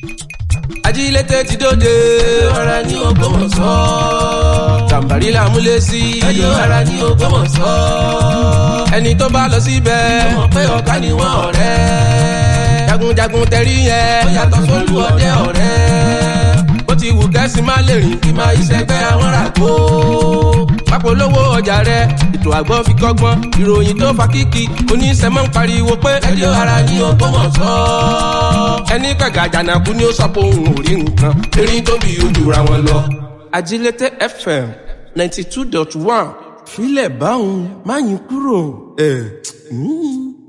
ajílété ti dóde ara ní Ògbómọ̀ṣọ́ tàǹbàrí làmúlé sí ẹjọ́ ara ní Ògbómọ̀ṣọ́ ẹni tó bá lọ síbẹ̀ mọ̀ pé ọ̀gá ni wọ́n ọ̀rẹ́ jagunjagun tẹ̀rí yẹn ó yàtọ̀ sólú ọdẹ ọ̀rẹ́ bó ti wù kẹ́sì má lè rìn kí máa ìṣẹ́gbẹ́ àwọn ràgbó pápolówó ọjà rẹ ètò àgbọ̀ fi kọ́gbọ́n ìròyìn tó fa kíkì oníṣẹ́mọ́ ń pariwo pé ẹjọ́ ara ní Ògbómọ̀ṣọ́ ẹni kàgà àjànàkú ni ó sọ pé òun ò rí nǹkan erin tó bí ojú ra wọn lọ. Ajílété FM ninety two dot one filẹ̀ báwọn máa yín kúrò. Eh, mm.